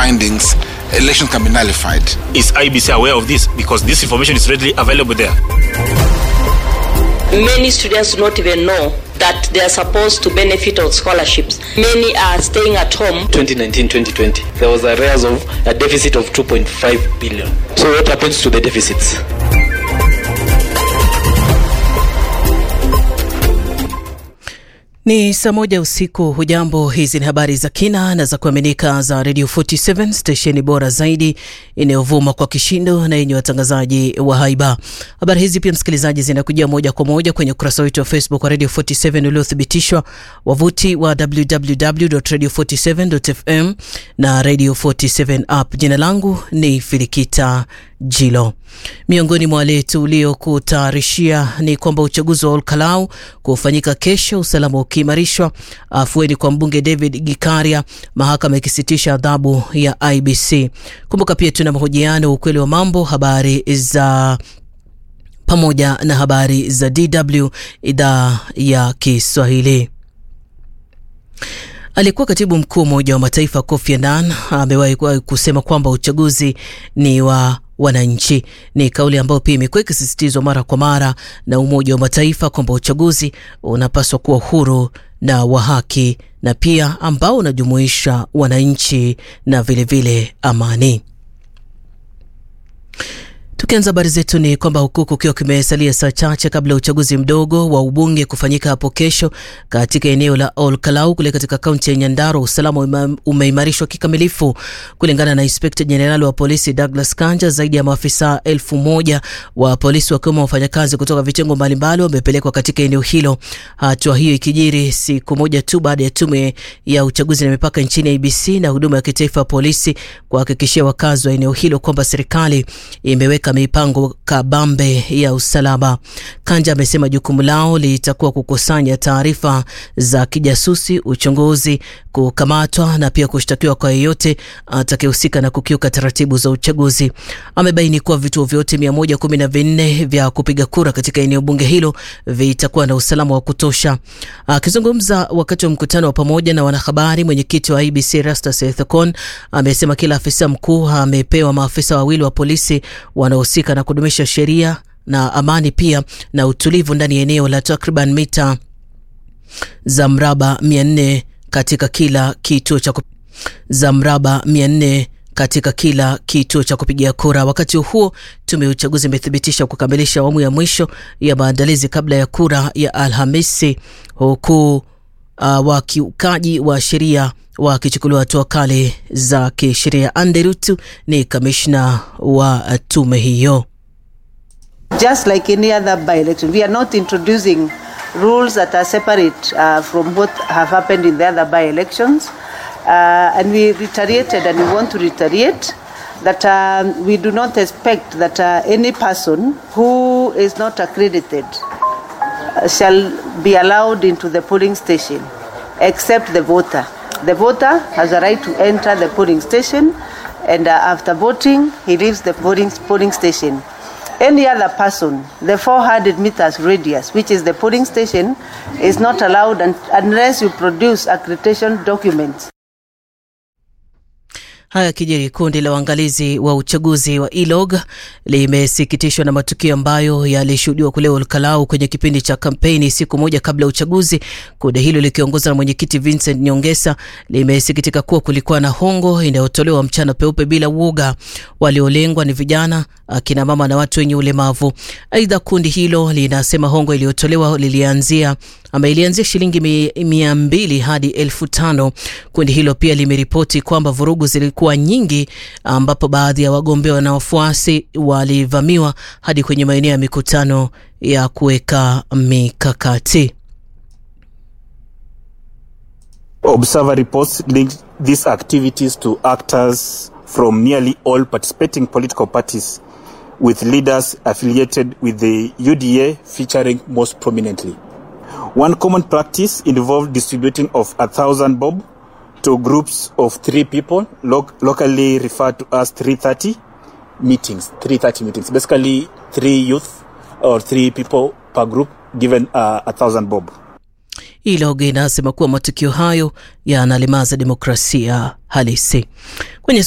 findings, elections can be nullified. Is IBC aware of this? Because this information is readily available there. Many students do not even know that they are supposed to benefit of scholarships. Many are staying at home. 2019-2020, there was a rise of a deficit of 2.5 billion. So what happens to the deficits? Ni saa moja usiku. Hujambo, hizi ni habari za kina na za kuaminika za Radio 47 stesheni bora zaidi inayovuma kwa kishindo na yenye watangazaji wa haiba. Habari hizi pia, msikilizaji, zinakujia moja kwa moja kwenye ukurasa wetu wa Facebook wa Radio 47 uliothibitishwa, wavuti wa www.radio47.fm na Radio 47 app. Jina langu ni Filikita Jilo. Miongoni mwa wale tuliokutayarishia ni kwamba uchaguzi wa Olkalau kufanyika kesho, usalama ukiimarishwa, afueni kwa mbunge David Gikaria, mahakama ikisitisha adhabu ya IBC. Kumbuka pia tuna mahojiano, ukweli wa mambo, habari za pamoja na habari za DW idhaa ya Kiswahili. Aliyekuwa katibu mkuu Umoja wa Mataifa Kofi Annan amewahi kusema kwamba uchaguzi ni wa wananchi. Ni kauli ambayo pia imekuwa ikisisitizwa mara kwa mara na Umoja wa Mataifa kwamba uchaguzi unapaswa kuwa huru na wa haki na pia ambao unajumuisha wananchi na vilevile vile amani. Tukianza habari zetu ni kwamba huku kukiwa kimesalia saa chache kabla ya uchaguzi mdogo wa ubunge kufanyika hapo kesho katika eneo la Olkalau kule katika kaunti ya Nyandarua, usalama umeimarishwa kikamilifu. Kulingana na inspekta jenerali wa polisi Douglas Kanja, zaidi ya maafisa elfu moja wa polisi wakiwemo wafanyakazi kutoka vitengo mbalimbali wamepelekwa katika eneo hilo. Hatua hiyo ikijiri siku moja tu baada ya tume ya uchaguzi na mipaka nchini IBC na huduma ya kitaifa ya polisi kuhakikishia wakazi wa eneo hilo kwamba serikali imeweka mipango kabambe ya usalama. Kanja amesema jukumu lao litakuwa kukusanya taarifa za kijasusi, uchunguzi, kukamatwa na pia kushtakiwa kwa yeyote atakayehusika na kukiuka taratibu za uchaguzi. Amebaini kuwa vituo vyote mia moja kumi na vinne vya kupiga kura katika eneo bunge hilo vitakuwa na usalama wa kutosha. Akizungumza wakati wa mkutano wa pamoja na wanahabari, mwenyekiti wa IBC Rastus Ethekon amesema kila afisa mkuu amepewa maafisa wawili wa polisi wanaohusika na kudumisha sheria na amani pia na utulivu ndani ya eneo la takriban mita za mraba 400 katika kila kituo cha za mraba 400 katika kila kituo cha kupigia kura. Wakati huo tume ya uchaguzi imethibitisha kukamilisha awamu ya mwisho ya maandalizi kabla ya kura ya Alhamisi, huku uh, wakiukaji wa sheria wakichukuliwa hatua kali za kisheria. Anderutu ni kamishna wa tume hiyo. Just like any other by-election, we are not introducing rules that are separate uh, from what have happened in the other by-elections. Uh, and we reiterated and we want to reiterate that um, we do not expect that uh, any person who is not accredited uh, shall be allowed into the polling station except the voter. The voter has a right to enter the polling station and uh, after voting he leaves the polling, polling station. Any other person, the 400 meters radius, which is the polling station, is not allowed un unless you produce accreditation documents. Haya kijiri, kundi la uangalizi wa uchaguzi wa ILOG limesikitishwa na matukio ambayo yalishuhudiwa kule Olkalau kwenye kipindi cha kampeni siku moja kabla ya uchaguzi. Kundi hilo likiongozwa na mwenyekiti Vincent Nyongesa limesikitika kuwa kulikuwa na hongo inayotolewa mchana peupe bila uoga. Waliolengwa ni vijana, akina mama na watu wenye ulemavu. Aidha, kundi hilo linasema hongo iliyotolewa lilianzia ama ilianzia shilingi mia mbili hadi elfu tano. Kundi hilo pia limeripoti kwamba vurugu zilikuwa nyingi, ambapo baadhi ya wagombea na wafuasi walivamiwa hadi kwenye maeneo ya mikutano ya kuweka mikakati. Observer reports linked these activities to actors from nearly all participating political parties with leaders affiliated with the UDA featuring most prominently. One common practice involved distributing of a thousand bob to groups of three people, lo- locally referred to as 330 meetings. 330 meetings. Basically, three youth or three people per group given uh, a thousand bob. ILOG inasema kuwa matukio hayo yanalemaza demokrasia halisi. Kwenye